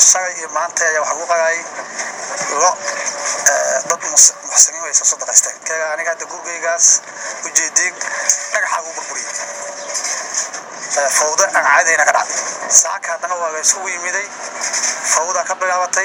shalay iyo maanta ayaa waxaa lagu qadayay lo dad muxsiniin way soo sadaqaysteen kaga aniga hadda gurigaygaas ujeediin dhagaxaa ugu burburiyey fawda aan caadayna ka dhacday saaka haddana waa la isugu yimiday fawda ka bilaabatay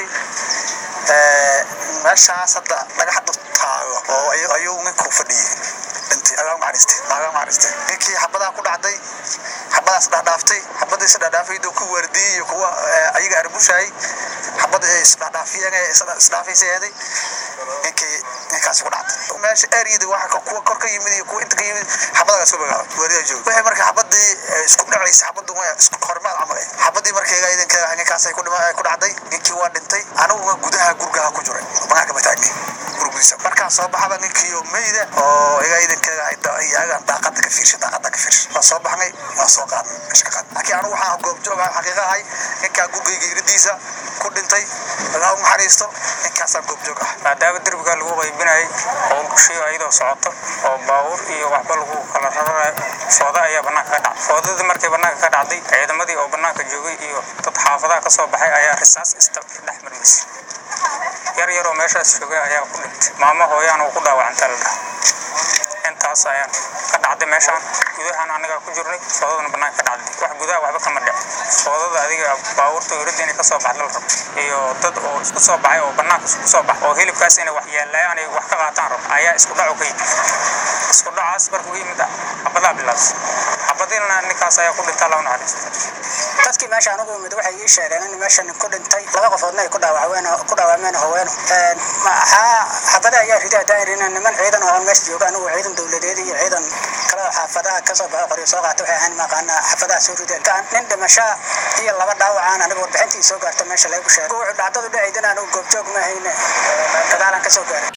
meeshaas hadda dhagax dhutaayo oo ayuu ninku fadhiyey dhintay agaa macristay agaa macristay ninkii xabadaa ku dhacday xabadaas dhaadhaaftay xabadii is dhaadhaafaydo ku waardiyey iyo kuwa ayaga arbushaayay xabada isdhaadhaafiyeen isdhaafaysay eeday ninkii ninkaasi ku dhacday meesha eriyada waxa kuwa kor ka yimid iyo kuwa inta ka yimid xabadaas ku bilaabay waarida joog wixii marka xabadii isku dhacaysa xabadu isku hormaad camal eh xabadii markayga idankeeda ninkaasay ku dhima ku dhacday ninkii waa dhintay aniguna gudaha gurgaha ku jiray banaanka ma taagnay gurgiisa markaan soo baxaba ninkii oo meyda oo iga idankeeda iyagaan daaqada ka fiirshay daaqada ka fiirshay waa soo baxnay waa soo qaadnay meesha ka qaadnay laakiin anigu waxaan goobjoog ah xaqiiqa ahay ninkaa gurgayga iridiisa ku dhintay allah u naxariisto ninkaasaan goobjoog ah maadaama derbiga lagu qaybinayay howlgashiyo ayadoo socoto oo baabuur iyo waxba lagu kala raranayo fooda ayaa banaanka ka dhacday foodadii markay banaanka ka dhacday ciidamadii oo banaanka joogay iyo dad xaafadaha ka soo baxay ayaa risaas ista dhex marmaysay yar yaroo meeshaas joogay ayaa ku dhintay maamo hooyaan uu ku dhaawacantay la dhaha intaas ayaan ka dhacday meeshaan gudahaan anagaa ku jirnay foodadana banaanka ka dhacday wax gudaha waxba kama dhic foodada adiga baabuurta oradda inay kasoo baxda la rabo iyo dad oo isku soo baxay oo banaanka isku soo baxay oo hilibkaas inay wax yeelayaan ay wax ka qaataan rabo ayaa isku dhaco ka yimid isku dhacaas markuu ka yimid xabadaa bilaabsay xabadiina ninkaas ayaa ku dhintay loo naxariisto dadkii meesha anigu imid waxay ii sheegeen in meesha nin ku dhintay laba qofoodna ay ku dhaawacween ku dhaawacmeen haweeno maxaa xabada ayaa ridaa daairin niman ciidan oo meesha jooga anigu ciidan dowladeed iyo ciidan kale xaafadaha kasoo baxo qoryo soo qaata waxay ahaan maqaana xaafadaha soo rideen nin dhimasho iyo laba dhaawacaan aniga warbixintii soo gaarta meesha lagu sheegay wuxuu dhacdadu dhacaydin anigu goobjoog ma hayne gadaalaan kasoo gaaray